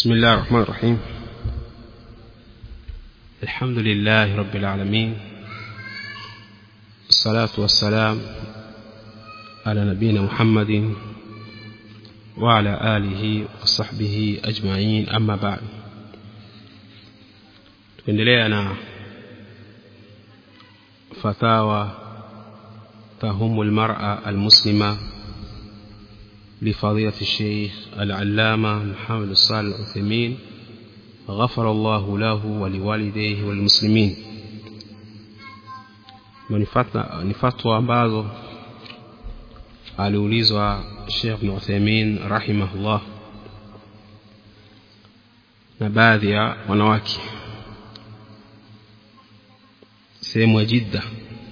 بسم الله الرحمن الرحيم الحمد لله رب العالمين الصلاة والسلام على نبينا محمد وعلى آله وصحبه أجمعين أما بعد tuendelea na fatawa تهم المرأة المسلمة لفضيلة الشيخ العلامة محمد الصالح العثيمين غفر الله له ولوالديه والمسلمين ni fatwa ambazo aliulizwa Sheikh Ibn Uthaymeen rahimahullah na baadhi ya wanawake sehemu ya Jidda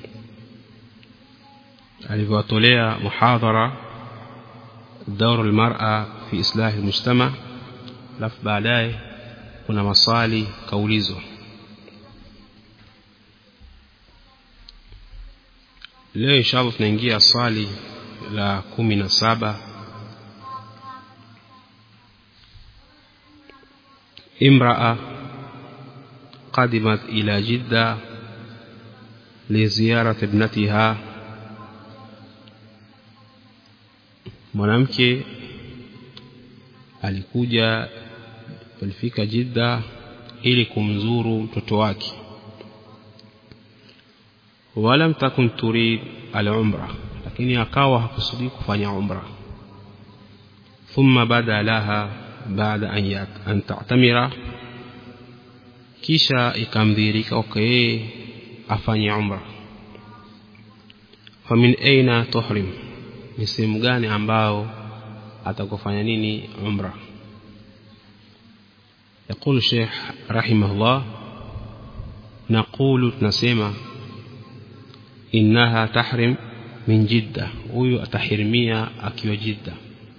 alivyowatolea muhadhara دور المرأة في إصلاح المجتمع alafu baadaye kuna maswali kaulizwa leo inshallah tunaingia swali la kumi na saba امرأة قدمت إلى جدة لزيارة ابنتها mwanamke alikuja alifika Jidda ili kumzuru mtoto wake walam takun turid al-umra lakini akawa hakusudi kufanya umra thumma bada laha baada an an ta'tamira kisha ikamdhirika okay afanye umra famin aina tuhrim ni sehemu gani ambao atakufanya nini umra يقول الشيخ رحمه الله نقول نسمع إنها تحرم من جدة huyu atahrimia akiwa jidda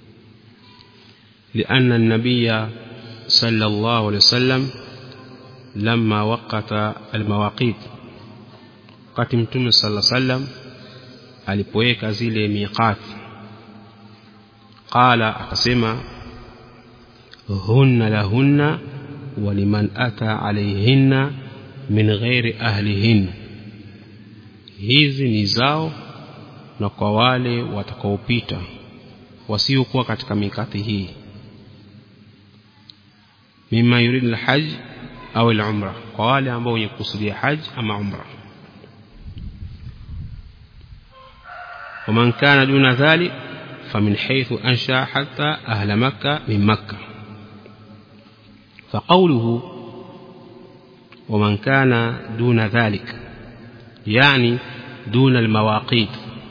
لأن النبي صلى الله عليه وسلم لما وقت المواقيت wakati mtume صلى الله عليه وسلم alipoweka zile miqati qala akasema hunna lahunna waliman ata alayhinna min ghairi ahlihin hizi ni zao na kwa wale watakaopita wasiokuwa katika mikati hii mima yurid alhajj au alumra kwa wale ambao wenye kusudia haji ama umra ومن كان دون ذلك فمن حيث أنشأ حتى أهل مكة من مكة فقوله ومن كان دون ذلك يعني دون المواقيت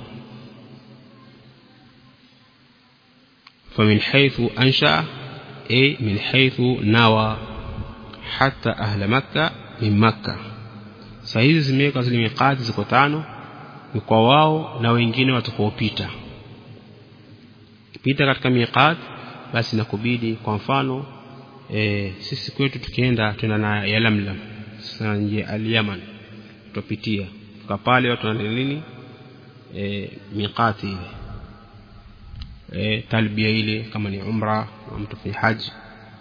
فمن حيث أنشأ أي من حيث نوى حتى أهل مكة من مكة sahizi zimewekwa zile miqati ziko tano ni kwa wao na wengine watakaopita pita katika miqat basi nakubidi kwa mfano e, sisi kwetu tukienda tuna na yalamlam sasa nje al-Yaman tupitia tuka pale watu wana nini e, miqati ile e, talbia ile kama ni umra au mtu fi haji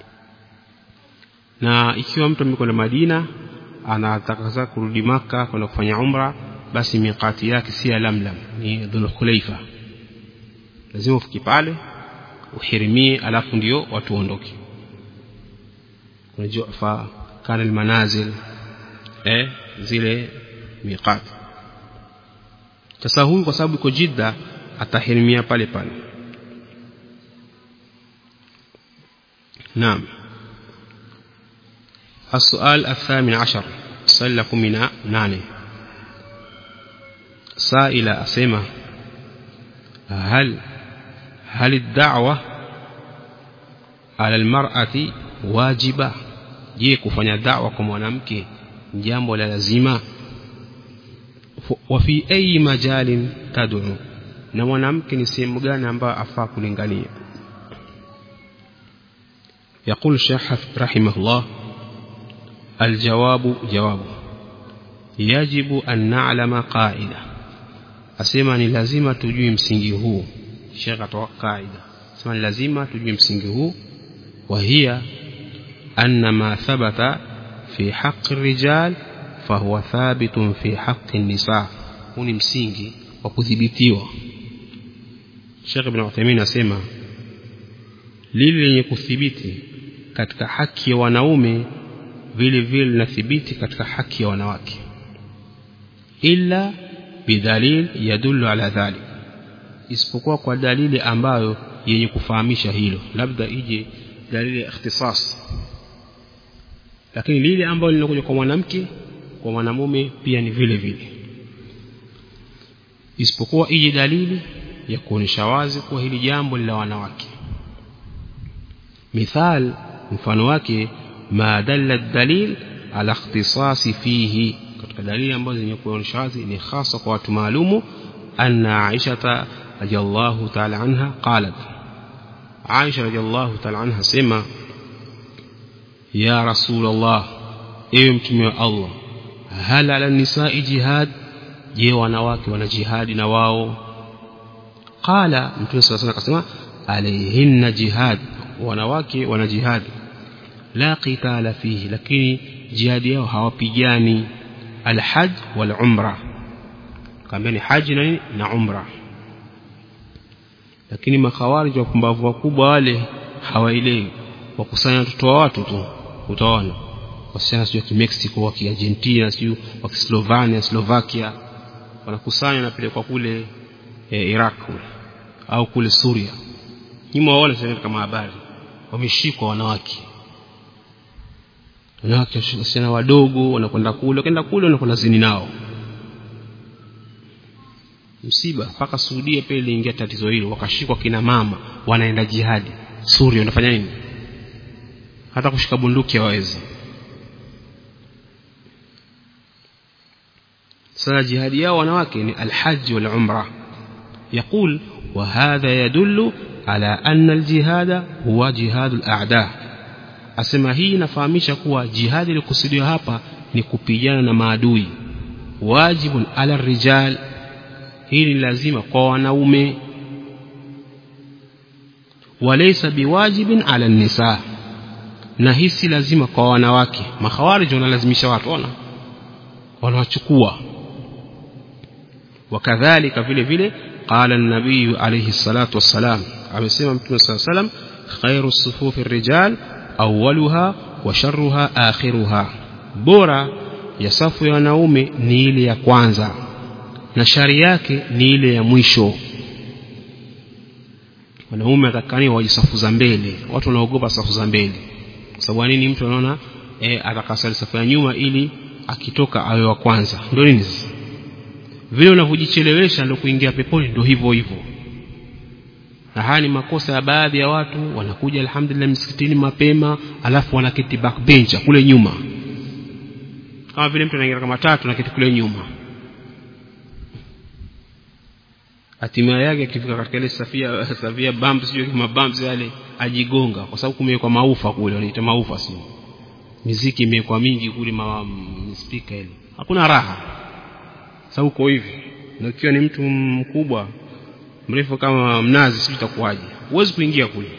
na ikiwa mtu amekwenda Madina anataka kurudi maka kwenda kufanya umra basi miqati yake si lamlam ni dhulkhulaifa lazima ufike pale uhirimie alafu ndio watu waondoke kuna jufa kana almanazil eh zile miqati sasa huyu kwa sababu iko jidda atahirimia pale pale naam السؤال الثامن عشر سألكم من نانه سائلة أسمة هل هل الدعوة على المرأة واجبة je kufanya da'wa kwa mwanamke jambo la lazima wa fi ayi majalin tad'u na mwanamke ni sehemu gani ambayo afaa kulingania يقول الشيخ رحمه الله الجواب جواب يجب أن نعلم قاعدة asema ni lazima tujue msingi huu shekha toa kaida sema ni lazima tujue msingi huu wa hiya anna ma thabata fi haqqi rijal fahuwa thabitun fi haqqi nisa huu ni msingi wa kudhibitiwa Sheikh Ibn Uthaymeen asema lile lenye kuthibiti katika haki ya wanaume vile vile linathibiti katika haki ya wanawake illa bidhalil yadullu ala dhalik isipokuwa kwa dalili ambayo yenye kufahamisha hilo labda ije dalili ya ikhtisas lakini lile ambalo linakuja kwa mwanamke kwa mwanamume pia ni vile vile isipokuwa ije dalili ya kuonyesha wazi kuwa hili jambo ni la wanawake mithal mfano wake ma dalla dalil ala ikhtisasi fihi katika dalili ambazo zenye kuonyesha wazi ni hasa kwa watu maalumu anna aisha radhiallahu ta'ala anha qalat aisha radhiallahu ta'ala anha sema ya rasul allah ewe mtume wa allah hal ala nisai jihad je wanawake wana jihadi na wao qala mtume sallallahu alayhi wasallam akasema alayhinna jihad wanawake wana jihadi la qitala fihi lakini jihadi yao hawapigani alhaj wal umra kaambia ni haji na nini na umra lakini makhawarij wapumbavu wakubwa wale hawaelewi wakusanya watoto wa watu tu utaona wasichana sio wa Mexico wa Argentina sio wa Slovenia Slovakia wanakusanya na pelekwa kule e, Iraq kule au kule Suria nyuma waone sasa kama habari wameshikwa wanawake wanawake wasichana wadogo wanakwenda kule wakaenda kule wanakwenda zini nao msiba mpaka Saudia pia iliingia tatizo hilo wakashikwa kina mama wanaenda jihadi Suria wanafanya nini hata kushika bunduki hawawezi sasa jihadi yao wanawake ni alhaj wal umra يقول وهذا يدل على أن الجهاد هو جهاد الأعداء asema hii inafahamisha kuwa jihadi ilikusudiwa hapa ni kupigana na maadui wajibun ala rijal hii ni lazima kwa wanaume walaysa biwajibin ala nisa na hii si lazima kwa wanawake makhawarij wanalazimisha watu ona wanawachukua wakadhalika vile vile قال النبي عليه الصلاة والسلام amesema mtume صلى الله عليه وسلم خير الصفوف الرجال أولها وشرها آخرها bora ya safu ya wanaume ni ile ya kwanza na shari yake ni ile ya mwisho wanaume atakani waje safu za mbele watu wanaogopa safu za mbele kwa sababu nini mtu anaona eh atakasali safu ya nyuma ili akitoka awe wa kwanza ndio nini vile unavyojichelewesha ndio kuingia peponi ndio hivyo hivyo na haya ni makosa ya baadhi ya watu wanakuja alhamdulillah msikitini mapema alafu wanaketi backbench kule nyuma kama vile mtu anaingia kama tatu na kiti kule nyuma hatima yake akifika katika ile safia safia bumps sio kama bumps yale ajigonga kwa sababu kumewekwa maufa kule wanaita maufa sio miziki imewekwa mingi kule ma speaker ile hakuna raha sasa uko hivi na ukiwa ni mtu mkubwa mrefu kama mnazi sio itakuwaje huwezi kuingia kule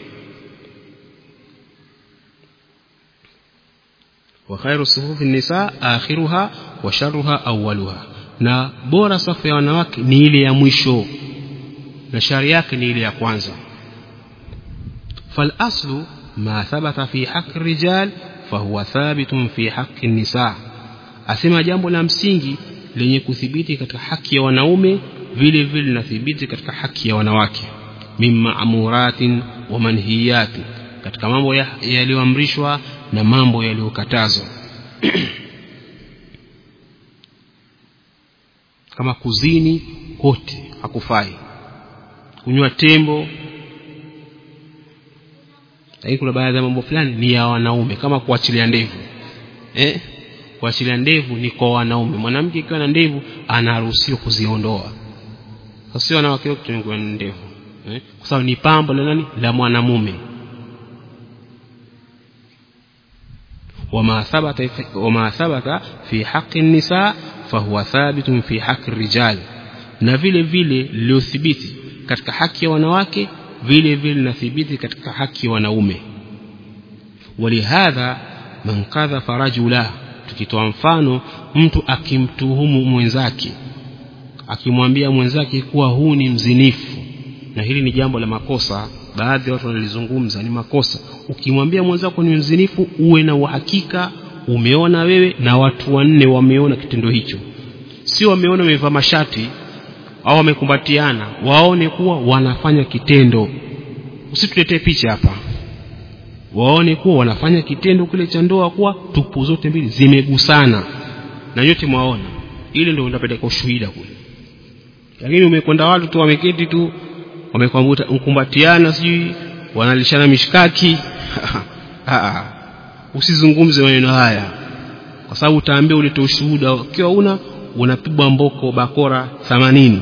wa khairu sufufi nisa akhiruha wa sharruha awwaluha na bora safu ya wanawake ni ile ya mwisho na shari yake ni ile ya kwanza fal aslu ma thabata fi haqqi rijal fahuwa thabitun fi haqqi nisa asema jambo la msingi lenye kuthibiti katika haki ya wanaume vile vile linathibiti katika haki ya wanawake mimma amuratin wa manhiyatin katika mambo yaliyoamrishwa na mambo yaliyokatazwa kama kuzini kote hakufai kunywa tembo lakini kuna baadhi ya mambo fulani ni ya wanaume kama kuachilia ndevu eh kuachilia ndevu ni kwa wanaume mwanamke ikiwa na ndevu anaruhusiwa kuziondoa sio wanawake wote kutumia ndevu eh? kwa sababu ni pambo la nani la mwanamume وما ثبت وما ثبت في حق النساء فهو ثابت في حق الرجال na vile vile liliothibiti katika haki ya wanawake vile vile linathibiti katika haki ya wanaume walihadha man kadhafa rajula tukitoa mfano mtu akimtuhumu mwenzake akimwambia mwenzake kuwa huu ni mzinifu na hili ni jambo la makosa baadhi ya watu wanalizungumza ni makosa ukimwambia mwenzako ni mzinifu uwe na uhakika umeona wewe na watu wanne wameona kitendo hicho sio wameona wamevaa mashati au wamekumbatiana waone kuwa wanafanya kitendo usituletee picha hapa waone kuwa wanafanya kitendo kile cha ndoa kuwa tupu zote mbili zimegusana na nyote mwaona ile ndio unapeleka ushuhuda kule lakini umekwenda watu tu wameketi tu wamekumbatiana sijui wanalishana mishkaki usizungumze maneno haya kwa sababu utaambia ulete ushuhuda ukiwa una unapigwa mboko bakora 80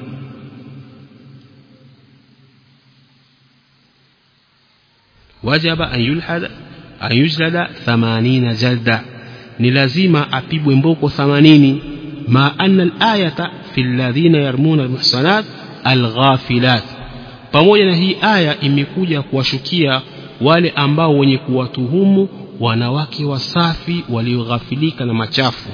wajaba an yulhada an yujlada 80 jalda ni lazima apigwe mboko 80 ma anna al-ayata fi alladhina yarmuna al-muhsanat al-ghafilat pamoja na hii aya imekuja kuwashukia wale ambao wenye kuwatuhumu wanawake wasafi walioghafilika na machafu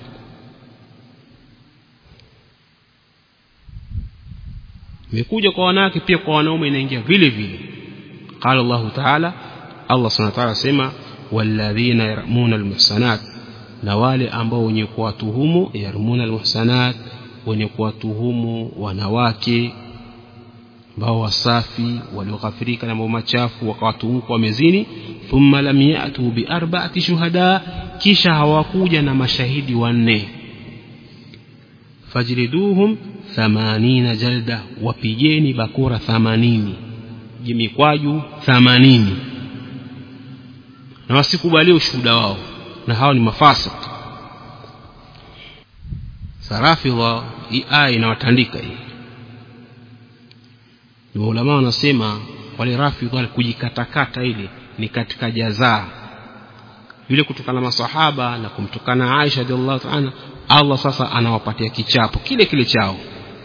imekuja kwa wanawake pia kwa wanaume inaingia vile vile qala Allah ta'ala Allah subhanahu wa ta'ala sema walladhina yarmuna almuhsanat na wale ambao wenye kuwatuhumu yarmuna almuhsanat wenye kuwatuhumu wanawake ambao wasafi walioghafirika na mambo machafu wakawatuhumu kwa mezini thumma lam ya'tu bi arba'ati shuhada kisha hawakuja na mashahidi wanne fajliduhum 80 jalda wapigeni bakora 80 jimikwaju 80 na wasikubalie ushuhuda wao na hao ni mafasik sarafidha hii aya inawatandika hii ni maulama wanasema wale rafidha kujikatakata ile ni katika jazaa vile kutokana masahaba na kumtukana Aisha radhiallahu anha Allah sasa anawapatia kichapo kile kile chao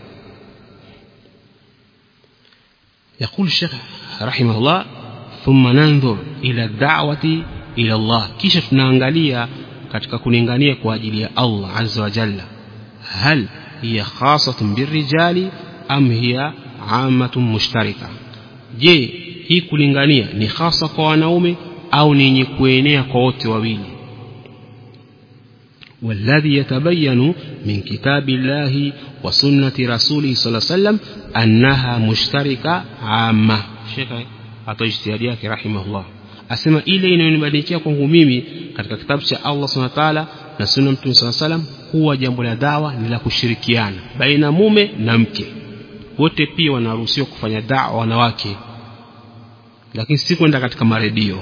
يقول الشيخ رحمه الله ثم ننظر إلى الدعوة إلى الله kisha tunaangalia katika kulingania kwa ajili ya Allah azza wa jalla hal hiya khasatun birrijali am hiya ammatun mushtarika je hii kulingania ni hasa kwa wanaume au ni yenye kuenea kwa wote wawili والذي يتبين من كتاب الله وسنة رسوله صلى الله عليه وسلم أنها مشتركة عامة شيخ atoa ijtihadi yake rahimahullah asema ile inayonibadilikia kwangu mimi katika kitabu cha Allah subhanahu wa ta'ala na sunna mtume sallallahu alayhi wasallam kuwa jambo la dawa ni la kushirikiana baina mume na mke wote pia wanaruhusiwa kufanya dawa wanawake lakini si kwenda katika maredio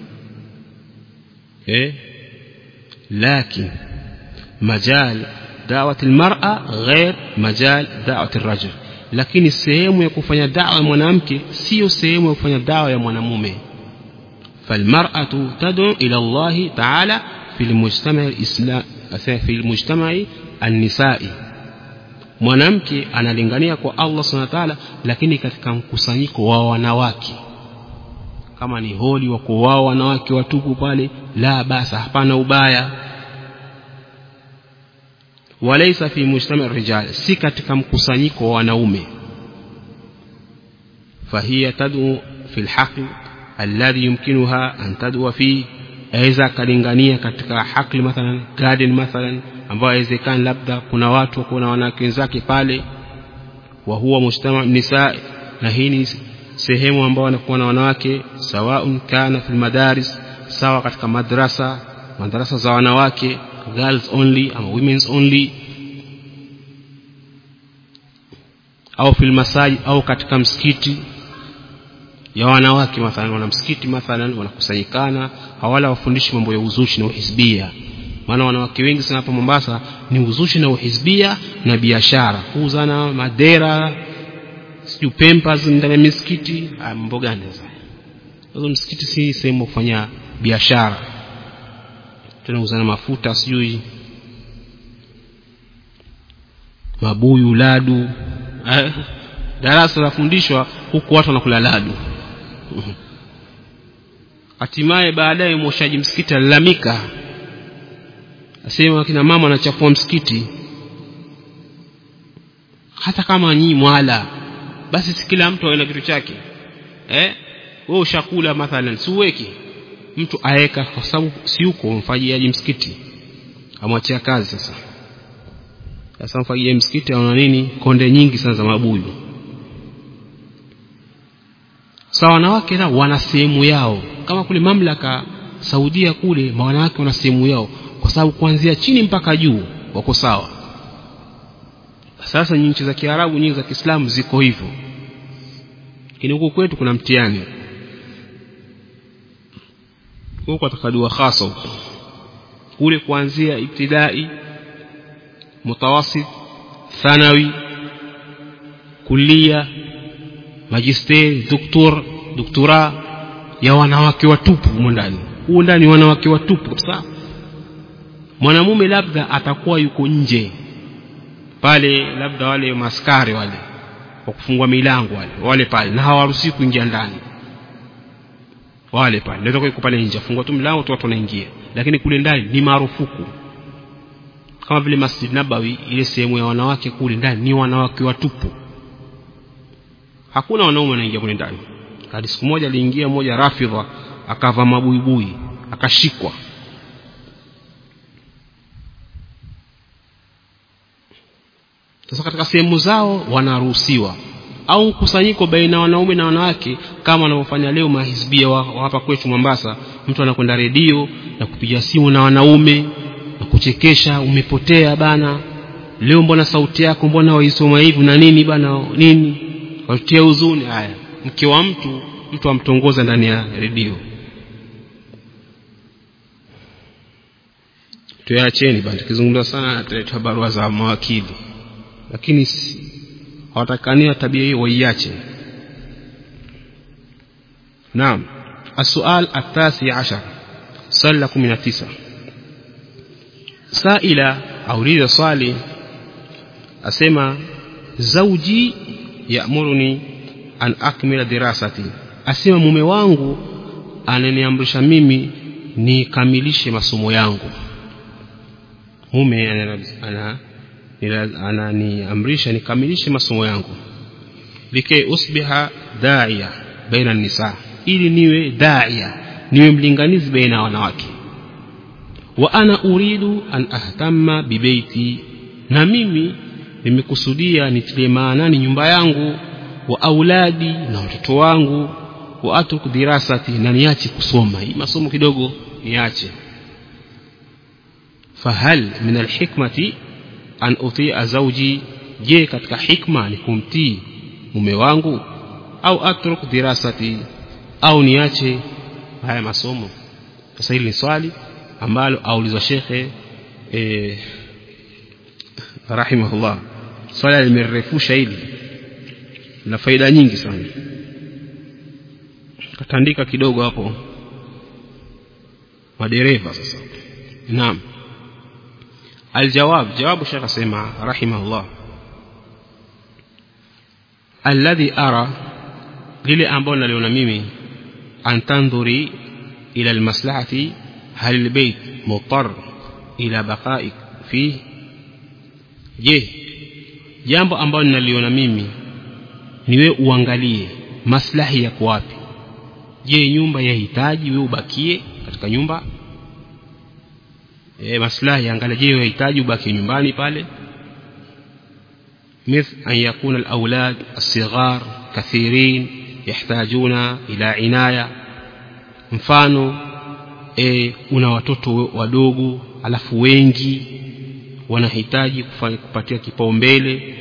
eh lakini majal da'wat almar'a ghair majal da'wat alrajul lakini sehemu ya kufanya dawa ya mwanamke sio sehemu ya kufanya dawa ya mwanamume falmar'atu tad'u ila Allah ta'ala fi almujtama' alislam fi almujtama' an-nisa'i mwanamke analingania kwa Allah subhanahu wa ta'ala lakini katika mkusanyiko wa wanawake kama ni holi wako wao wanawake watupu pale la basa hapana ubaya walaysa fi mujtama rijal si katika mkusanyiko wa wanaume fahiya tad'u fi alhaql alladhi yumkinuha an tad'u fi aweza kalingania katika haqli mathalan garden mathalan ambayo haiwezekani labda kuna watu kuna wanawake wenzake pale wa huwa mujtama nisaa na hii ni sehemu ambao wanakuwa na wanawake sawaun kana fil madaris sawa katika madrasa madrasa za wanawake girls only ama women's only au fil masaji au katika msikiti ya wanawake mathalan wana msikiti mathalan wanakusanyikana hawala wafundishi mambo ya uzushi na uhizbia maana wanawake wengi sana hapa Mombasa ni uzushi na uhizbia na biashara kuuzana madera sijui pampers ndani ya misikiti mambo gani sasa hizo msikiti si sehemu kufanya biashara tunauzana mafuta sijui mabuyu ladu darasa lafundishwa huku watu wanakula ladu hatimaye baadaye mwoshaji msikiti alalamika asema kina mama anachafua msikiti hata kama nyinyi mwala basi si kila mtu awe na kitu chake eh wewe ushakula mathalan si uweki mtu aeka kwa sababu si yuko mfajiaji msikiti amwachia kazi sasa sasa mfajiaji msikiti ana nini konde nyingi sana za mabuyu sawa wanawake nao wana sehemu yao kama kule mamlaka Saudia kule wanawake wana sehemu yao kwa sababu kuanzia chini mpaka juu wako sawa sasa nchi za Kiarabu nyingi za Kiislamu ziko hivyo lakini huku kwetu kuna mtihani huko atakadua hasa huko kule kuanzia ibtidai mutawasit thanawi kulia magisteri doktor doktora ya wanawake watupu humo ndani huo ndani wanawake watupu kabisa mwanamume labda atakuwa yuko nje pale labda wale maskari wale wa kufungua milango wale wale pale na hawaruhusi kuingia ndani wale pale ndio yuko pale nje afungua tu mlango tu watu wanaingia lakini kule ndani ni marufuku kama vile Masjid Nabawi ile sehemu ya wanawake kule ndani ni wanawake watupu hakuna wanaume wanaingia kule ndani hadi siku moja aliingia mmoja rafidha akava mabuibui akashikwa sasa katika sehemu zao wanaruhusiwa au mkusanyiko baina ya wanaume na wanawake kama wanavyofanya leo mahizbia wa, wa hapa kwetu Mombasa mtu anakwenda redio na kupiga simu na wanaume na kuchekesha umepotea bana leo mbona sauti yako mbona waisoma hivi na nini bana nini watia huzuni haya mke wa mtu mtu amtongoza ndani ya redio tuyaacheni bana tukizungumza sana ataleta barua za mawakili lakini hawatakania tabia hiyo waiache naam السؤال التاسع عشر سؤال كم تسعة سائلة أريد صالي أسمى زوجي يأمرني an akmila dirasati asema mume wangu ananiamrisha mimi nikamilishe masomo yangu mume ananiamrisha ana, nikamilishe masomo yangu likay usbiha daia baina nisa ili niwe daia niwe mlinganizi baina ya wanawake wa ana uridu an ahtamma bibeiti na mimi nimekusudia nitilie maanani nyumba yangu wa auladi na watoto wangu wa atruk dirasati na niache kusoma hii masomo kidogo niache fahal min alhikmati an utia zawji je katika hikma ni kumtii mume wangu au atruk dirasati au niache haya masomo sasa hili ni swali ambalo aulizwa shekhe eh, rahimahullah swali limerefusha hili na faida nyingi sana katandika kidogo hapo madereva sasa naam aljawab jawabu shekh asema rahimahullah alladhi ara lile ambalo naliona mimi an tandhuri ila almaslahati hal albayt mutar ila baqaik fi je jambo ambalo ninaliona mimi niwe uangalie maslahi yako wapi je nyumba yahitaji wewe ubakie katika nyumba e, maslahi angalia je yahitaji ubakie nyumbani pale مثل أن يكون الأولاد الصغار كثيرين يحتاجون إلى عناية mfano e, una watoto wadogo alafu wengi wanahitaji kupatia kipaumbele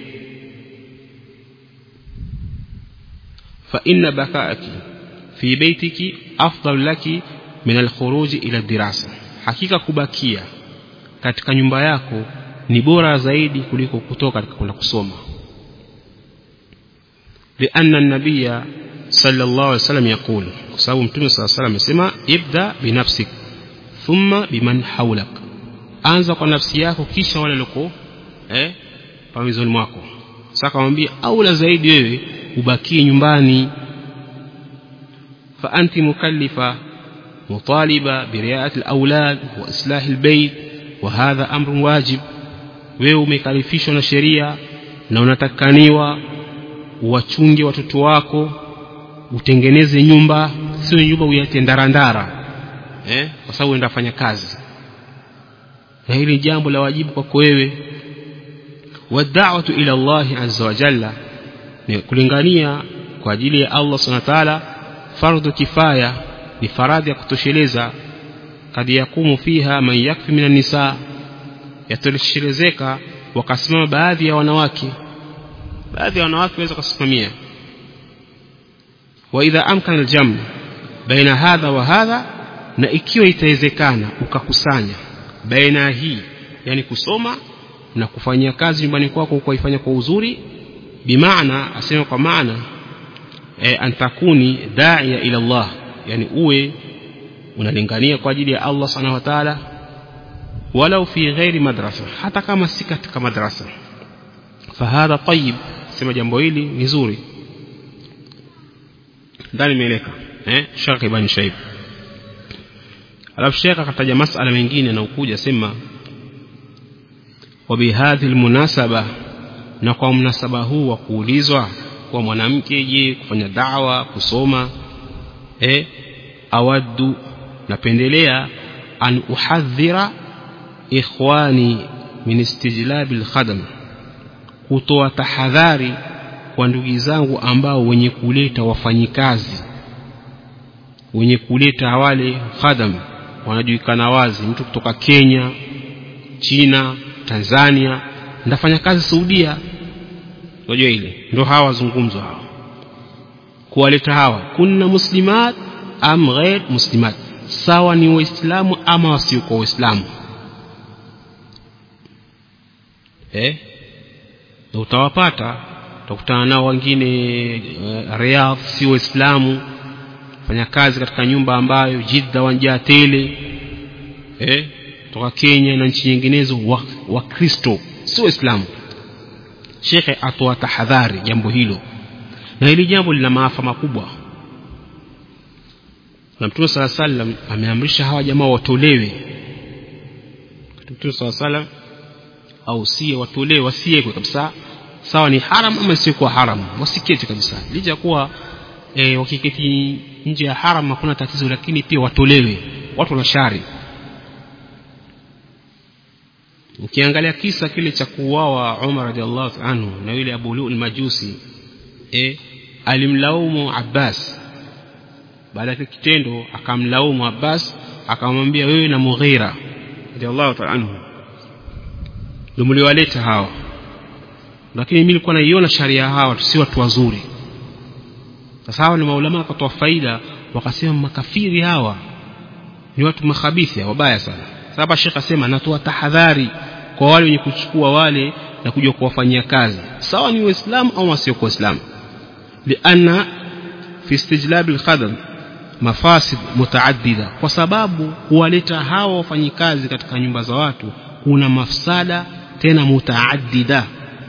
فإن بقاءك في بيتك أفضل لك من الخروج إلى الدراسة hakika kubakia katika nyumba yako ni bora zaidi kuliko kutoka katika kwenda kusoma لأن النبي صلى الله عليه وسلم يقول sababu mtume صلى الله عليه وسلم amesema ibda binafsik thumma biman hawlak anza kwa nafsi yako kisha wale loko eh pamizoni mwako sasa kamwambia aula zaidi wewe ubakie nyumbani fa anti mukallifa مطالبة برعاية الأولاد وإصلاح البيت وهذا أمر واجب wewe umekalifishwa na sheria na unatakaniwa uwachunge watoto wako utengeneze nyumba sio nyumba uiache ndarandara eh? kwa sababu uenda fanya kazi na hili jambo la wajibu kwako wewe wadawatu ila llahi azza wa jalla ni kulingania kwa ajili ya allah subhanahu wa taala fardhu kifaya ni faradhi ya kutosheleza kad yakumu fiha man yakfi min nisa yatoshelezeka wakasimama baadhi ya wanawake baadhi ya wanawake waweza kusimamia wa idha amkana aljamu baina hadha wa hadha na ikiwa itawezekana ukakusanya baina hii yani kusoma na kufanyia kazi nyumbani kwako ukaifanya kwa uzuri bimaana asema kwa maana e, antakuni daia ila Allah yani uwe unalingania kwa ajili ya Allah subhanahu wa ta'ala walau fi ghairi madrasa hata kama si katika madrasa fahadha tayyib sema jambo hili ni zuri ndani imeeleka eh Sheikh Ibn Shaib alafu Sheikh akataja masala mengine na ukuja sema wa bihadhi almunasaba na kwa mnasaba huu wa kuulizwa kwa mwanamke je kufanya dawa kusoma eh awaddu napendelea an uhadhira ikhwani min istijlabi alkhadam kutoa tahadhari kwa ndugu zangu ambao wenye kuleta wafanyikazi wenye kuleta wale khadam wanajulikana wazi mtu kutoka Kenya China Tanzania ndafanya kazi Saudia unajua ile ndio hawa wazungumzwa hawa kuwaleta hawa kunna muslimat am ghair muslimat sawa ni waislamu ama wasiokuwa waislamu eh na utawapata utakutana nao wengine uh, Riyadh si waislamu fanya kazi katika nyumba ambayo Jidda wanjaa tele eh kutoka Kenya na nchi nyinginezo wa, wa Kristo si waislamu shekhe atoa tahadhari jambo hilo na hili jambo lina maafa makubwa na mtume sala sallam ameamrisha hawa jamaa watolewe mtume sala sallam au sie watolewe wasiekwe kabisa sawa ni haram ama siokuwa haram wasiketi kabisa licha kuwa e, wakiketi nje ya haram hakuna tatizo lakini pia watolewe watu wana shari ukiangalia kisa kile cha kuuawa Umar radhiallahu anhu na yule Abu Lu'l Majusi e, alimlaumu Abbas baada ya kitendo akamlaumu Abbas akamwambia wewe na Mughira radhiallahu ta'ala anhu ndio mliwaleta hawa lakini mimi nilikuwa naiona sharia hawa si watu wazuri sasa hawa ni maulama wakatoa faida wakasema makafiri hawa ni watu makhabithi wabaya sana sasa Sheikh asema natoa tahadhari kwa wale wenye kuchukua wale na kuja kuwafanyia kazi sawa ni waislamu au wasio kwa waislamu lianna fi istijlab alkhadam mafasid mutaaddida kwa sababu kuwaleta hawa wafanyikazi katika nyumba za watu kuna mafsada tena mutaaddida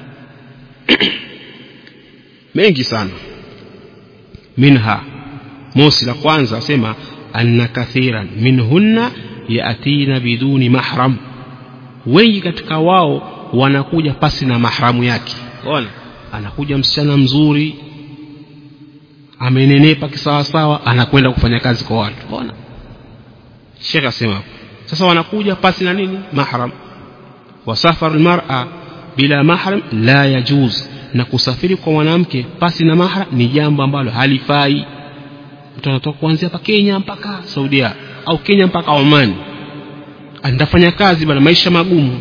mengi sana minha mosi la kwanza asema anna kathiran minhunna yatina biduni mahram wengi katika wao wanakuja pasi na mahramu yake ona anakuja msichana mzuri amenenepa kisawasawa anakwenda kufanya kazi kwa watu ona shekh asema sasa wanakuja pasi na nini mahram wasafaru almar'a bila mahram la yajuz na kusafiri kwa mwanamke pasi na mahram ni jambo ambalo halifai mtu anatoka kuanzia hapa Kenya mpaka Saudia au Kenya mpaka Oman andafanya kazi bana maisha magumu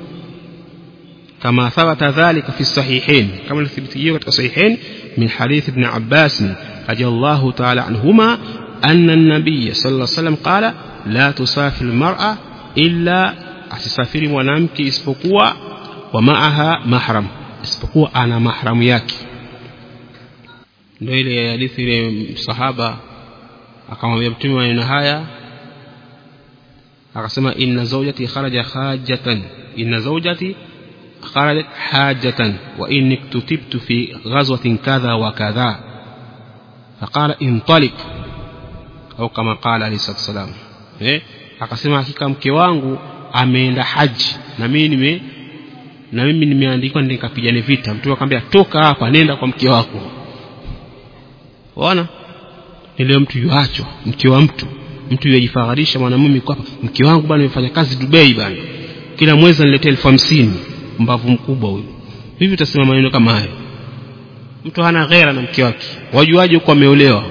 kama thabata dhalika fi sahihain kama ilithibitishwa katika sahihain min hadith ibn Abbas radiyallahu ta'ala anhuma anna an-nabiy sallallahu alayhi wasallam qala la tusafir al-mar'a illa asisafiri mwanamke isipokuwa wa ma'aha mahram isipokuwa ana mahramu yake ndio ile hadithi ile sahaba akamwambia mtume maneno haya akasema inna zawjati kharaja hajatan inna zawjati kharajat hajatan wa inni kutibtu fi ghazwatin kadha wa kadha faqala intalik au kama qala alayhi salatu wasalam eh akasema hakika mke wangu ameenda haji na mimi nime na mimi nimeandikwa nikapigane vita mtu akamwambia toka hapa nenda kwa mke wako unaona ile mtu yuachwa mke wa mtu mtu yajifagharisha mwanamume kwa mke wangu bwana nimefanya kazi Dubai bwana kila mwezi aniletea elfu hamsini mbavu mkubwa huyu hivi utasema maneno kama hayo mtu hana ghera na mke wake wajuaje huko ameolewa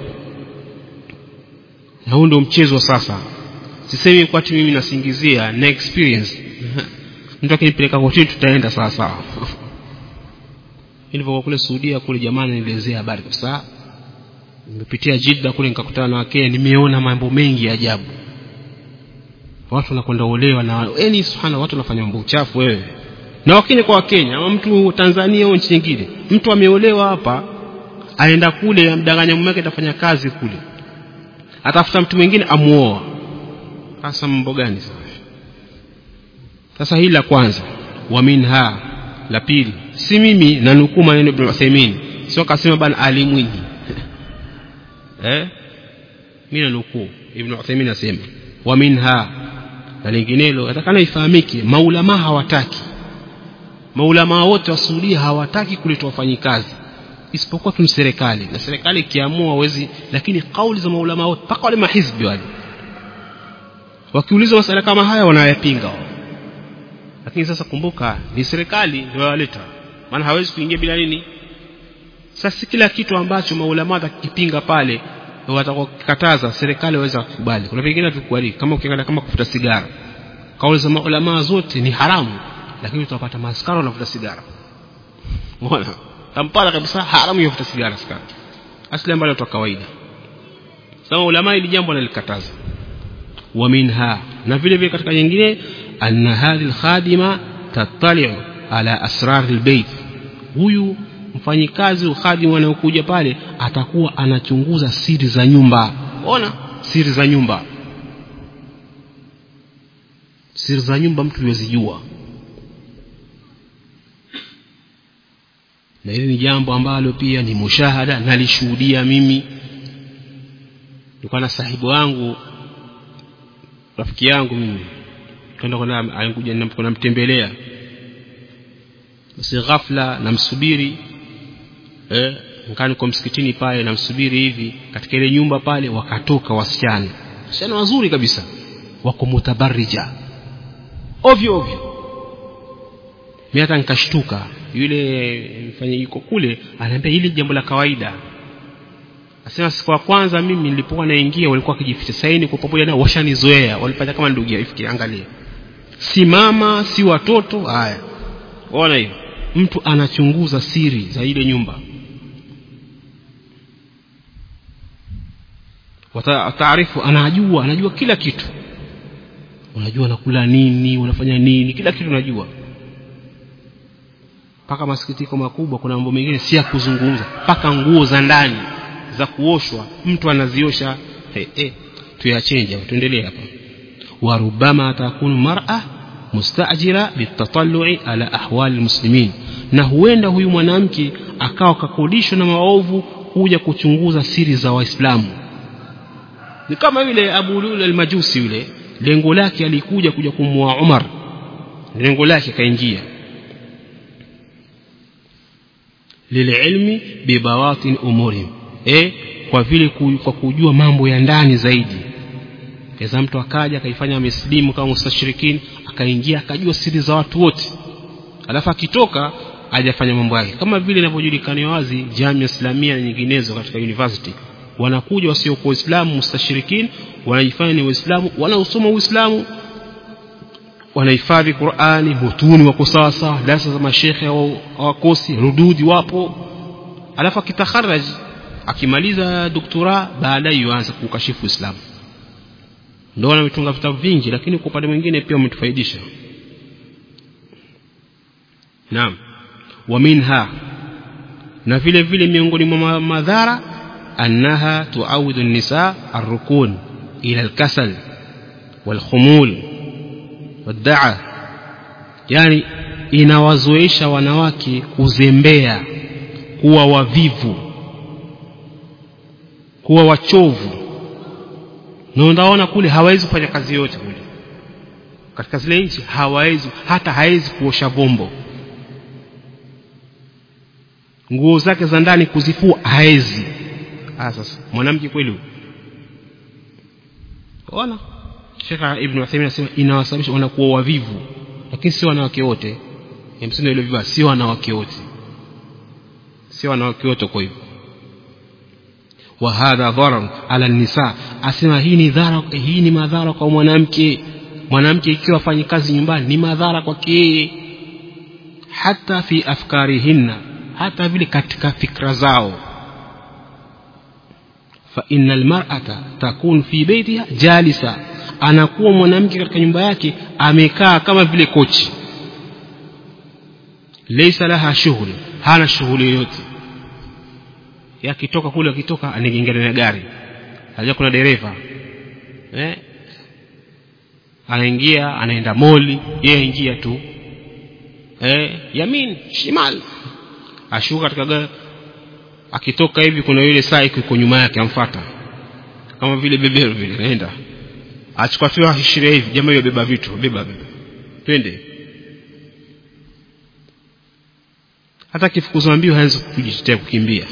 na huu ndio mchezo sasa sisemi kwa ati mimi nasingizia na experience mtu akinipeleka kotini tutaenda sawa sawa nilipokuwa kule Saudia kule jamani nielezea habari kwa sababu nimepitia Jeddah kule nikakutana na Wakenya nimeona mambo mengi ya ajabu watu wanakwenda olewa na yani subhana watu wanafanya mambo uchafu wewe na Wakenya kwa Wakenya ama mtu Tanzania au nchi nyingine mtu ameolewa hapa aenda kule amdanganya mume wake atafanya kazi kule atafuta mtu mwingine amuoa sasa mambo gani sasa sasa hili la kwanza wa minha la pili si mimi na nukuu maneno Ibn Uthaymeen sio kasema bana alimwingi eh mimi na nukuu Ibn Uthaymeen asema wa minha na linginelo atakana ifahamike maulama hawataki maulama wote wa Saudia hawataki kuletwa wafanyikazi isipokuwa tu serikali na serikali ikiamua hawezi lakini kauli za maulama wote mpaka wale mahizbi wale wakiuliza masala kama haya wanayapinga wao lakini sasa kumbuka ni serikali ndio waleta maana hawezi kuingia bila nini sasa kila kitu ambacho maulama watakipinga pale watakokataza serikali waweza kukubali kuna vingine tukubali kama ukiangalia kama kufuta sigara kauli za maulama zote ni haramu lakini utapata maskara wanavuta sigara unaona Kampala kabisa haramu ya kuvuta sigara sigara asili ambayo tu kawaida sasa ulama ili jambo nalikataza wa minha na vile vile katika nyingine anna hadhihi alkhadima tattali'u ala asrar albayt huyu mfanyikazi ukhadimu anayokuja pale atakuwa anachunguza siri za nyumba ona siri za nyumba siri za nyumba mtu yozijua na hili ni jambo ambalo pia ni mushahada nalishuhudia mimi nilikuwa na sahibu wangu rafiki yangu mimi kwenda kuna alikuja namtembelea basi ghafla namsubiri eh ngani kwa msikitini pale namsubiri hivi katika ile nyumba pale wakatoka wasichana wasichana wazuri kabisa wako mutabarrija ovyo ovyo mimi hata nikashtuka yule mfanya yuko kule ananiambia hili jambo la kawaida Asema siku ya kwanza mimi nilipokuwa naingia walikuwa wakijificha saini kwa pamoja nao washanizoea walipata kama ndugu ifikiri angalia si mama si watoto haya ona hiyo mtu anachunguza siri za ile nyumba taarifu anajua anajua kila kitu unajua unakula nini unafanya nini kila kitu unajua mpaka masikitiko makubwa kuna mambo mengine si ya kuzungumza mpaka nguo za ndani za kuoshwa mtu anaziosha hey, hey, tuyachenja tuendelee hapa warubama takunu mar'a mustajira bitatallu'i ala ahwali almuslimin na huenda huyu mwanamke akawa kakodishwa na maovu kuja kuchunguza siri za waislamu ni kama yule Abu Lul al-Majusi yule lengo lake alikuja kuja kumua Umar lengo lake kaingia lililmi bibawatin umurihim eh kwa vile ku, kwa kujua mambo ya ndani zaidi keza mtu akaja akaifanya amesilimu kama mustashirikini akaingia akajua siri za watu wote alafu akitoka hajafanya mambo yake kama vile inavyojulikana wazi jamii islamia na nyinginezo katika university wanakuja wasiokuwa waislamu mustashirikini wanajifanya ni waislamu wanaosoma uislamu wanahifadhi Qur'ani mutuni wako sawa sawa darasa za mashekhe hawakosi rududi wapo alafu akitakharaj akimaliza doktora baadaye yuanza kukashifu Uislamu ndio wametunga vitabu vingi lakini kwa upande mwingine pia wametufaidisha naam wa minha na vile vile miongoni mwa madhara annaha tuawidu an-nisa ar-rukun ila al-kasal wal-khumul wadaa yani inawazoesha wanawake kuzembea kuwa wavivu kuwa wachovu na unaona kule hawezi kufanya kazi yote kule katika zile nchi hawawezi hata hawezi kuosha bombo nguo zake za ndani kuzifua hawezi ah sasa mwanamke kweli ona Sheikh Ibn Uthaymeen anasema inawasababisha wanakuwa wavivu lakini si wanawake wote msindo ile viva si wanawake wote si wanawake wote kwa hivyo wa hadha dharar ala nisa asema hii ni dhara hii ni madhara kwa mwanamke mwanamke ikiwa afanyi kazi nyumbani ni madhara kwake yeye hata fi afkarihinna hata vile katika fikra zao fa innal mar'ata takun fi baitiha jalisa anakuwa mwanamke katika nyumba yake amekaa kama vile kochi laysa laha shughul hana shughuli yoyote yakitoka kule akitoka anaingia na gari haja kuna dereva eh anaingia anaenda moli yeye ingia tu eh yamin shimal ashuka katika gari akitoka hivi kuna yule saa iko nyuma yake amfuata kama vile beberu vile naenda achukua tu ashiria hivi jamaa hiyo beba vitu beba beba twende hata kifukuzwa mbio hawezi kujitetea kukimbia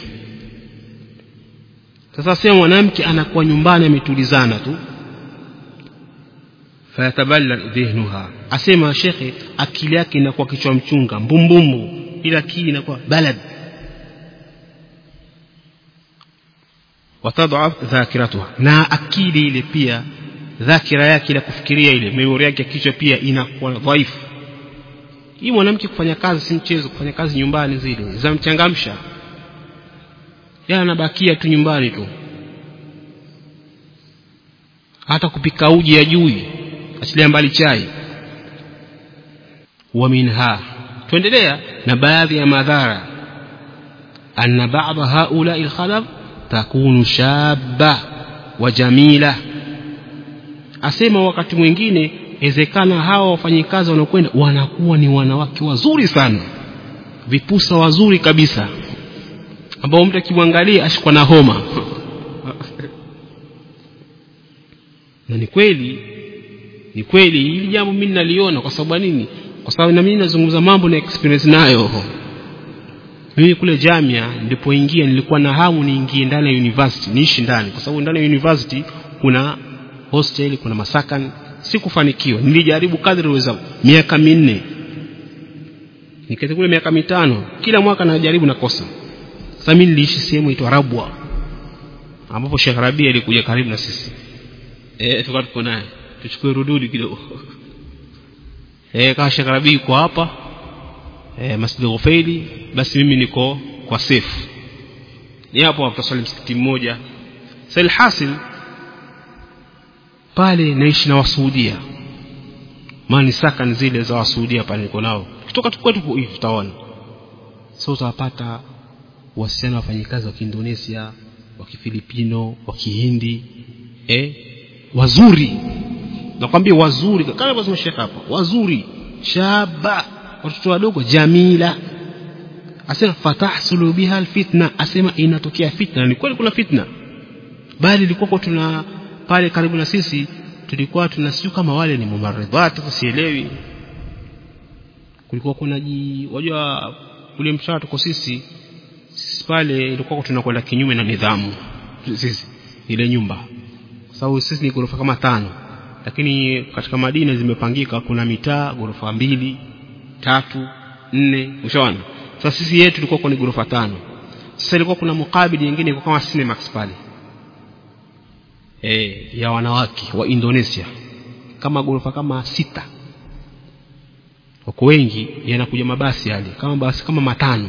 sasa sema mwanamke anakuwa nyumbani ametulizana tu fayataballa dhihnuha asema shekhe akili yake inakuwa kichwa mchunga mbumbumbu ila akili inakuwa balad watadhaf dhakiratuha na akili ile pia dhakira yake ile kufikiria ile memori yake ya kichwa pia inakuwa dhaifu hii mwanamke kufanya kazi si mchezo kufanya kazi nyumbani zile zamchangamsha yeye anabakia tu nyumbani tu hata kupika uji ya jui achilia mbali chai wa minha tuendelea na baadhi ya madhara anna ba'dha haula alkhalaf takunu shabba wa jamila asema wakati mwingine ezekana hawa wafanyikazi wanaokwenda wanakuwa ni wanawake wazuri sana vipusa wazuri kabisa ambao mtu akimwangalia ashikwa na homa na ni kweli ni kweli hili jambo mimi naliona kwa sababu nini kwa sababu na mimi nazungumza mambo na experience nayo mimi kule jamia nilipoingia nilikuwa na hamu niingie ndani ya university niishi ndani kwa sababu ndani ya university kuna hostel kuna masakan sikufanikiwa nilijaribu kadri uweza miaka minne nikati kule miaka mitano kila mwaka najaribu nakosa sasa mimi niliishi sehemu inaitwa Rabwa ambapo Sheikh Rabia alikuja karibu na sisi eh tukawa tuko naye tuchukue rududi kidogo eh kama Sheikh Rabia yuko hapa eh Masjid Ghufaili basi mimi niko kwa safe ni hapo hapo tusali msikiti mmoja sasa alhasil pale naishi na wasuudia mani sakan zile za wasuudia pale niko nao kutoka kwetu hivi tutaona so utawapata wasichana wafanyikazi wa Kiindonesia wa Kifilipino wa Kihindi eh wazuri nakwambia wazuri kama alivyosema Sheikh hapa wazuri shaba watoto wadogo jamila asema fatahsulu biha alfitna asema inatokea fitna ni kweli kuna fitna bali ilikuwa tuna pale karibu na sisi tulikuwa tunasiu kama wale ni mumaridhat sielewi kulikuwa kuna ji wajua kule mshahara tuko sisi sisi pale ilikuwa tunakwenda kinyume na nidhamu sisi ile nyumba kwa sababu sisi ni ghorofa kama tano lakini katika Madina zimepangika kuna mitaa ghorofa mbili tatu nne ushaona sasa sisi yetu tulikuwa ni ghorofa tano sasa ilikuwa kuna mukabili nyingine ilikuwa kama Cinemax pale e, ya wanawake wa Indonesia kama ghorofa kama sita wako wengi yanakuja mabasi yale kama basi kama matano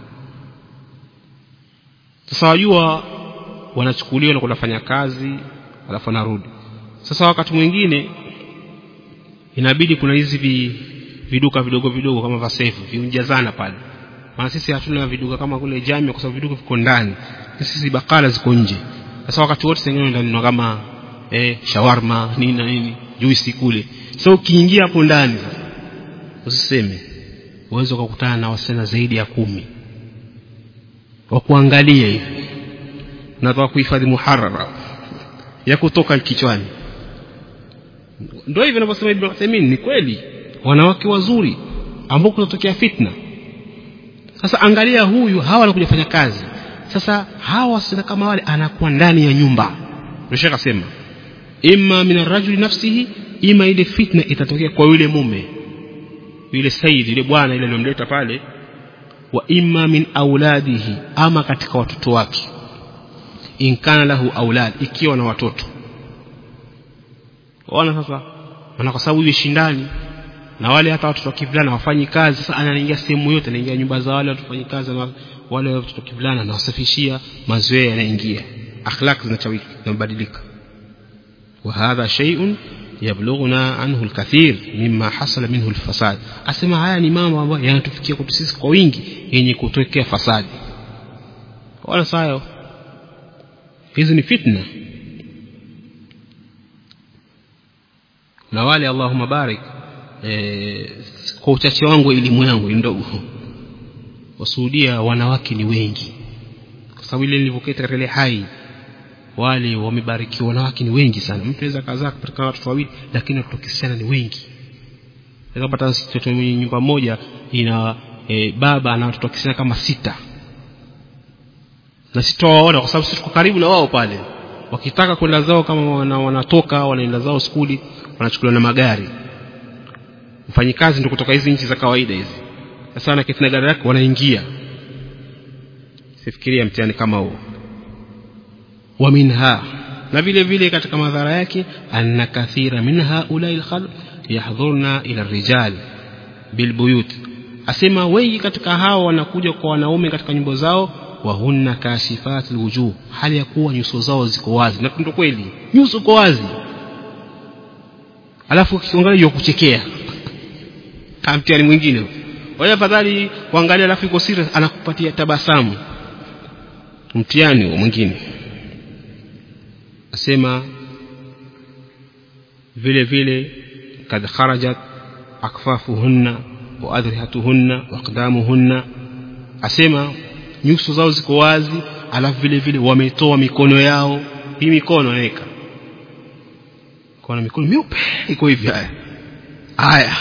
sasa wajua wanachukuliwa na kunafanya kazi alafu wanarudi sasa wakati mwingine inabidi kuna hizi vi, viduka vidogo vidogo kama vasefu viunjazana pale maana sisi hatuna viduka kama kule jamii kwa sababu viduka viko ndani sisi bakala ziko nje sasa wakati wote sengine ndani kama eh, shawarma nini na nini juisi kule so ukiingia hapo ndani sasa usiseme uweze ukakutana na wasichana zaidi ya kumi wa kuangalia hivi nataka kuhifadhi muharara ya kutoka kichwani ndio hivyo anavyosema Ibn Uthaymeen ni kweli wanawake wazuri ambao kunatokea fitna sasa angalia huyu hawa wanakuja kufanya kazi sasa hawa wasichana kama wale anakuwa ndani ya nyumba ndio shaka sema imma min arrajuli nafsihi ima ile fitna itatokea kwa yule mume yule sayyid yule bwana ile aliyomleta pale wa imma min auladihi ama katika watoto wake in kana lahu aulad ikiwa na watoto ona sasa maana kwa sababu hiyo shindani na wale hata watoto wa kivulana wafanyi kazi sasa anaingia sehemu yote anaingia nyumba za wale watu wafanyi kazi na wale watoto wa kivulana anawasafishia mazoea yanaingia akhlaq zinachawika zinabadilika وهذا شيء يبلغنا عنه الكثير مما حصل منه الفساد asema haya ni mambo ambayo yanatufikia kwetu sisi kwa wingi yenye kutokea fasadi wala sayo hizi ni fitna na wale Allahumma barik e, kwa uchache wangu elimu yangu ni ndogo wasuhudia wanawake ni wengi kwa sababu ile nilivyoketa katika ile hai wale wamebarikiwa wanawake ni wengi sana mtu anaweza kazaa kupatikana watoto wawili lakini watoto kisichana ni wengi pata mtoto mwenye nyumba moja ina e, baba na watoto kisichana kama sita na sitowaona kwa sababu sisi tuko karibu na wao pale wakitaka kwenda zao kama wana, wanatoka wanaenda zao skuli wanachukuliwa na magari mfanyikazi ndio kutoka hizi nchi za kawaida hizi sasa anaketi na gari lake wanaingia sifikiria mtihani kama huo wa minha na vile vile katika madhara yake anna kathira min haulai lkhalq yahdhurna ila rijal bilbuyut asema wengi katika hao wanakuja kwa wanaume katika nyumba zao wahunna kashifat lwujuh hali ya kuwa nyuso zao ziko wazi na ndo kweli nyuso iko wazi alafu ukiangalia yo kuchekea kamtiani mwingine wale afadhali kuangalia alafu iko serious anakupatia tabasamu mtihani mwingine asema vile vile kad kharajat akfafuhunna wa adhrihatuhunna wa aqdamuhunna asema nyuso zao ziko wazi alafu vile vile wametoa mikono yao hii mikono naweka kuna mikono miupe iko hivi haya haya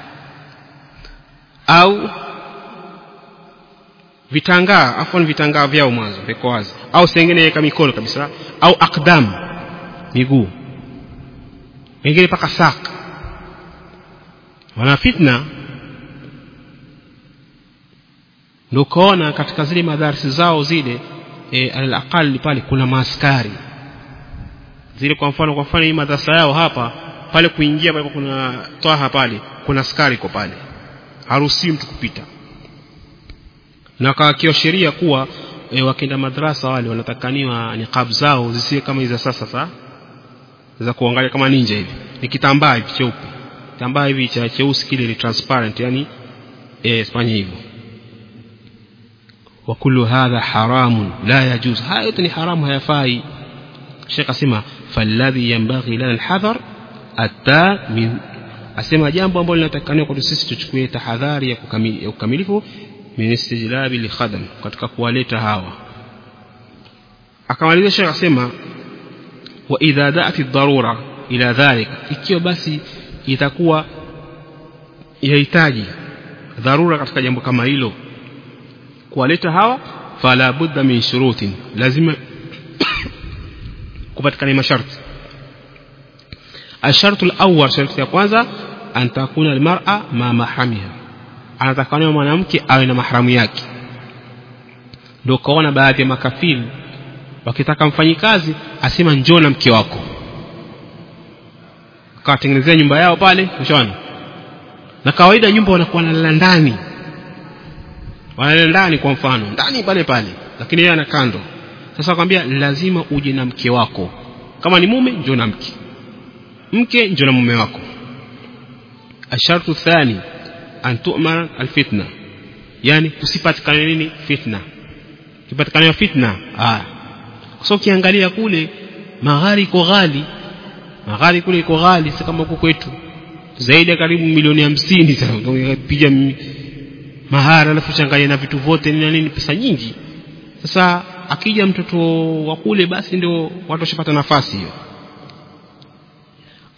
au vitangaa afwan vitangaa vyao mwanzo viko wazi au sengine weka mikono kabisa au akdam miguu wengine paka sak wana fitna ndio ukaona katika zile madarisi zao zile e, alaqali pale kuna maaskari zile kwa mfano kwa mfano hii madrasa yao hapa pale kuingia pale kuna twaha pale kuna askari kwa pale haruhusiwi mtu kupita na kawakiwa sheria kuwa e, wakenda madrasa wale wanatakaniwa niqab zao zisiwe kama hizi sasa sa za kuangalia kama ninja hivi ni kitambaa hivi cheupe kitambaa hivi cha cheusi kile ni transparent yani eh fanya hivyo wa kullu hadha haramun la yajuz haya yote ni haramu hayafai Sheikh asema falladhi yanbaghi lana alhadhar atta min asema jambo ambalo linatakaniwa kwa sisi tuchukue tahadhari ya kukamilifu min istijlabi likhadam katika kuwaleta hawa akamaliza Sheikh asema wa idha da'at ad-darura ila dhalik ikiwa basi itakuwa yahitaji dharura katika jambo kama hilo kuwaleta hawa fala budda min shurutin lazima kupatikana masharti الشرط الأول شرط ya kwanza an takuna almar'a ma mahramiha anatakaniwa mwanamke awe na mahramu yake ndio kaona baadhi ya makafiri wakitaka mfanyikazi asema njoo na mke wako akawatengenezea nyumba yao pale mshona na kawaida nyumba wanakuwa wanalala ndani wanalala ndani kwa mfano ndani pale pale lakini yeye ana kando sasa akwambia lazima uje na mke wako kama ni mume njoo na mke mke njoo na mume wako ashartu thani an tu'mar alfitna yani kusipatikane nini fitna kipatikana fitna ah kwa sababu ukiangalia kule maghari iko ghali maghari kule iko ghali si kama huko kwetu zaidi ya karibu milioni hamsini piga mahara alafu changanya na vitu vyote nini na nini pesa nyingi sasa akija mtoto wa kule basi ndio watu washapata nafasi hiyo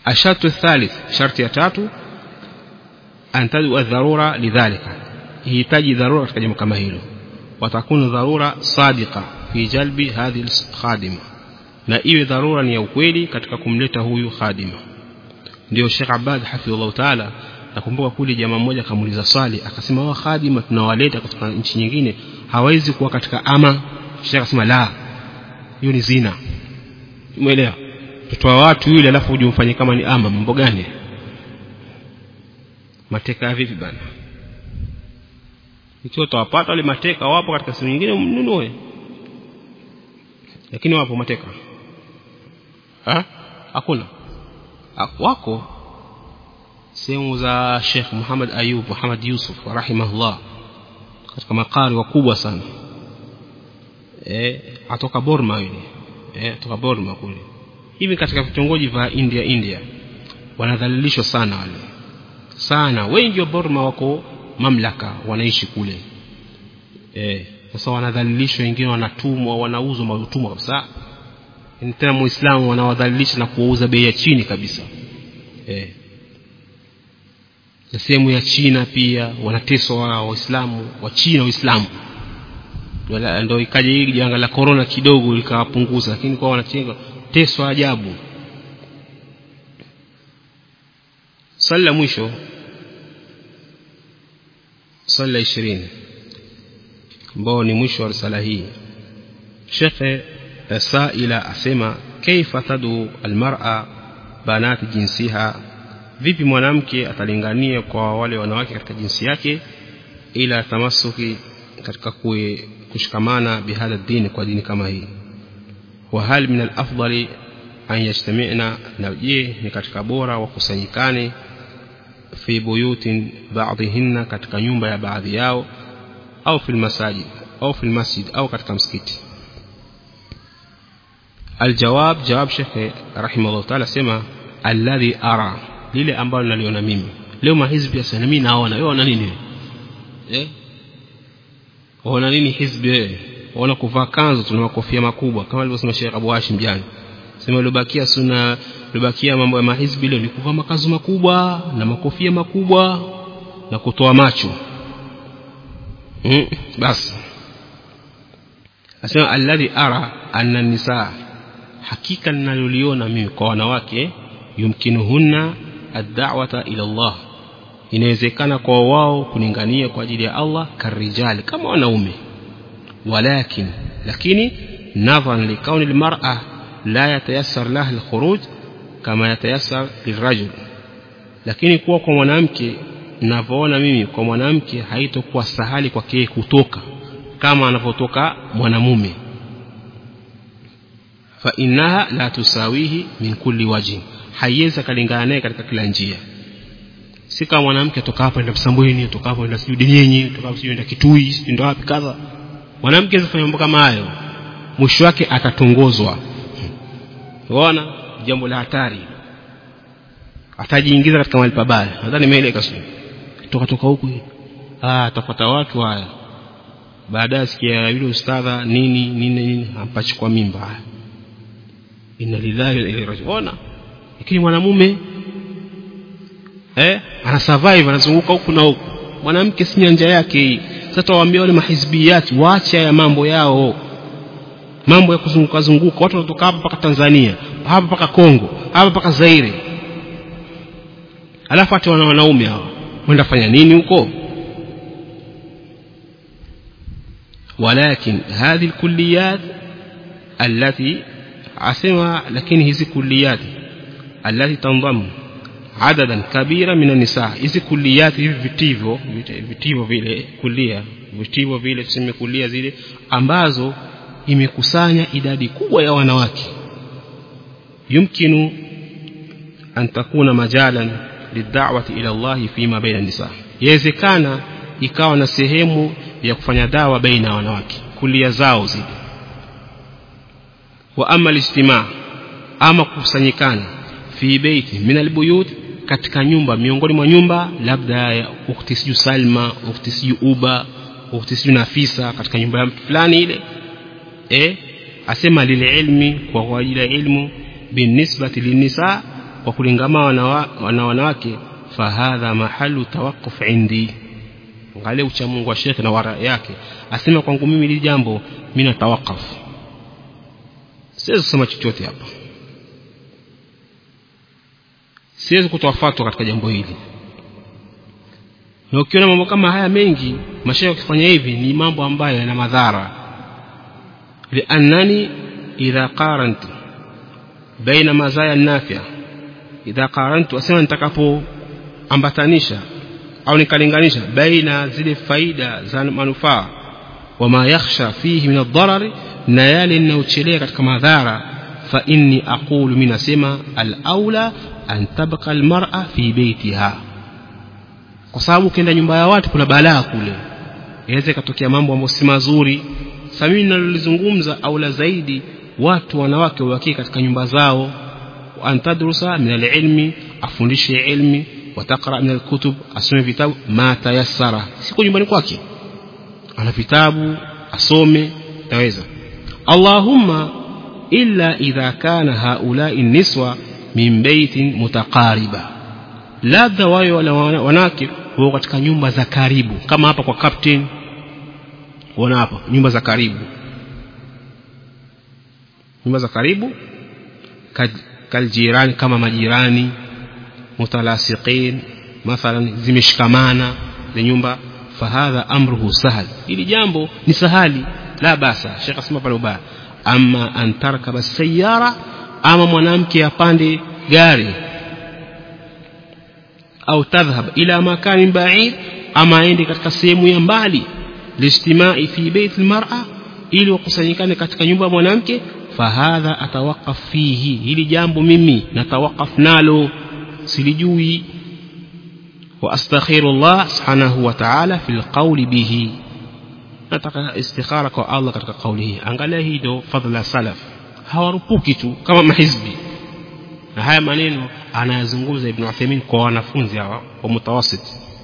الشرط الثالث شرط يتاتو أن تدعو الضرورة لذلك يحتاج ضرورة katika jambo kama hilo watakunu dharura sadiqa fi jalbi hadhi khadima na iwe dharura ni ya ukweli katika kumleta huyu khadima ndio Sheikh Abad hafidhullah taala nakumbuka kule jamaa mmoja akamuuliza swali akasema wao khadima tunawaleta kutoka nchi nyingine hawezi kuwa katika ama Sheikh akasema la hiyo ni zina umeelewa mtoto wa watu yule alafu uje umfanye kama ni ama mambo gani mateka vipi bana ikiwa utawapata wale mateka wapo katika sehemu nyingine mnunue lakini wapo mateka ha hakuna wako sehemu za Sheikh Muhammad Ayub Muhammad Yusuf rahimahullah katika makari wakubwa sana eh atoka Burma yule eh atoka Burma kule hivi katika vitongoji vya India India wanadhalilishwa sana wale sana wengi wa Burma wako mamlaka wanaishi kule eh sasa wanadhalilishwa wengine wanatumwa wanauzwa mautumwa kabisa ni tena muislamu wanawadhalilisha na kuwauza bei ya chini kabisa eh na sehemu ya China pia wanateswa waislamu wa China waislamu ndio ikaja hili janga la corona kidogo likawapunguza lakini kwa wanachenga teswa ajabu swali la mwisho swali la ishirini ambao ni mwisho wa risala hii shekhe saila asema kaifa tadu almar'a banati jinsiha vipi mwanamke atalingania kwa wale wanawake katika jinsi yake ila tamasuki katika kue, kushikamana bihadha dini kwa dini kama hii wa hal min alafdali an yajtami'na na je ni katika bora wakusanyikane fi buyutin ba'dhinna katika nyumba ya baadhi yao au fil masajid au fil masjid au katika msikiti aljawab jawab shekhe rahimahullah ta'ala sema alladhi ara lile ambalo naliona mimi leo mahizbi ya sana mimi naona wewe una nini eh una nini hizbi wewe una kuvaa kanzu tuna makofia makubwa kama alivyosema Sheikh Abu Hashim jana sema libakia suna libakia mambo ya mahizbi leo ni kuvaa makazu makubwa na makofia makubwa na kutoa macho mm, basi asema alladhi ara anna nisaa hakika ninaloliona mimi kwa wanawake yumkinuhunna ad-da'wata ila Allah inawezekana kwa wao kuningania kwa ajili ya Allah karijali kama wanaume walakin lakini nadhan likauni almar'a la yatayassar laha alkhuruj kama yatayassar lirajul lakini kuwa kwa mwanamke ninavyoona mimi kwa mwanamke haitokuwa sahali kwake kutoka kama anavyotoka mwanamume fa innaha la tusawihi min kulli wajhin haiwezi kalingana naye katika kila njia si kama mwanamke atoka hapa enda Msambweni atoka hapa enda sijui Denyenyi atoka hapa sijui enda Kitui sijui ndo wapi kadha mwanamke asifanye mambo kama hayo mwisho wake atatongozwa unaona jambo la hatari atajiingiza katika mahali pabaya nadhani nimeeleka sio toka toka huku ah atafuata watu haya baadaye sikia yule ustadha nini nini nini ampachukua mimba inna lillahi wa inna ilaihi raji'un lakini mwanamume eh ana survive anazunguka huku na huku mwanamke si nyanja yake hii sasa waambie wale mahizbiyati waache ya mambo yao mambo ya kuzunguka zunguka watu wanatoka hapa mpaka Tanzania hapa mpaka Kongo hapa mpaka Zaire alafu hata wana wanaume hawa wenda fanya nini huko ولكن هذه الكليات التي asema lakini hizi kulliyat allati tandamu adadan kabira min nisa hizi kulliyat hivi vitivo vitivo vile kulia vitivo vile tuseme kulia zile ambazo imekusanya idadi kubwa ya wanawake yumkinu an takuna majalan lid'awati ila Allah fima baina nisa yawezekana ikawa na sehemu ya kufanya dawa baina ya wanawake kulia zao zile wa ama alijtimaa ama kukusanyikana fi beiti min albuyut katika nyumba miongoni mwa nyumba labda ya ukhti siju Salma ukhti siju Uba ukhti siju Nafisa katika nyumba ya mtu fulani ile eh asema lile ilmi kwa ajili ya ilmu binisbati linisa kwa kulingama na wanawake fahadha mahalu tawaqquf indi angalia ucha Mungu wa shekhe na wara yake asema kwangu mimi hili jambo mimi natawakaf siwezi kusema chochote hapa siwezi kutoa fatwa katika jambo hili na ukiona mambo kama haya mengi mashaikh wakifanya hivi ni mambo ambayo yana madhara liannani idha qarantu baina mazaya nafia idha qarantu asema nitakapoambatanisha au nikalinganisha baina zile faida za manufaa wama yakhsha fihi min ad-darar na yale ninayochelea katika madhara fa inni aqulu mimi nasema al-aula an tabqa al-mar'a fi baytiha kwa sababu ukienda nyumba ya watu kuna balaa kule inaweza ikatokea mambo ambayo si mazuri sasa mimi ninalolizungumza aula zaidi watu wanawake wabakie katika nyumba zao antadrusa min al-ilmi afundishe ilmi watakra min al-kutub asome vitabu ma tayassara siko nyumbani kwake ana vitabu asome taweza Allahumma illa idha kana haula'i niswa min baitin mutaqariba labda wao wale wanawake wao katika nyumba za karibu kama hapa kwa captain wana hapa nyumba za karibu nyumba za karibu kaljirani kama majirani mutalasiqin mathalan zimeshikamana za nyumba fahadha amruhu sahal ili jambo ni sahali la basa shekh asema pale ubaya ama an tarkaba sayara ama mwanamke apande gari au tadhhab ila makanin ba'id ama aende katika sehemu ya mbali lijtimai fi bait almar'a ili wakusanyikane katika nyumba ya mwanamke fahadha atawaqaf fihi hili jambo mimi natawaqaf nalo silijui wa astaghfirullah subhanahu wa ta'ala fil qawli bihi nataka istikhara kwa Allah katika kauli hii angalia hii ndio fadhila salaf hawarupuki tu kama mahizbi na haya maneno anayazungumza ibn Uthaymeen kwa wanafunzi hawa wa mutawasit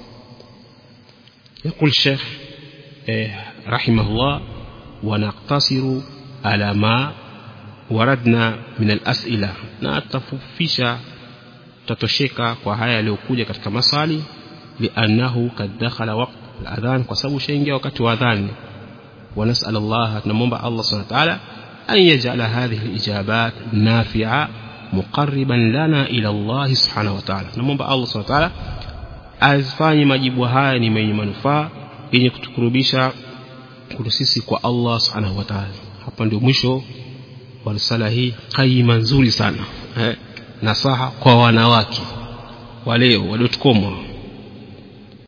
يقول الشيخ رحمه الله ونقتصر على ما وردنا من الأسئلة na tafufisha tatosheka kwa haya yaliyokuja katika maswali liannahu kad dakhala waqt al-adhan kwa sababu shaingia wakati wa adhan ونسأل الله نمومba Allah subhanahu wa ta'ala أن يجعل هذه الإجابات نافعة مقربا لنا إلى الله سبحانه وتعالى نمومba Allah subhanahu wa ta'ala azifanye majibu haya ni yenye manufaa yenye kutukurubisha kwetu sisi kwa Allah subhanahu wa ta'ala hapa ndio mwisho wa risala hii kaima nzuri sana eh, nasaha kwa wanawake waleo waliotukomwa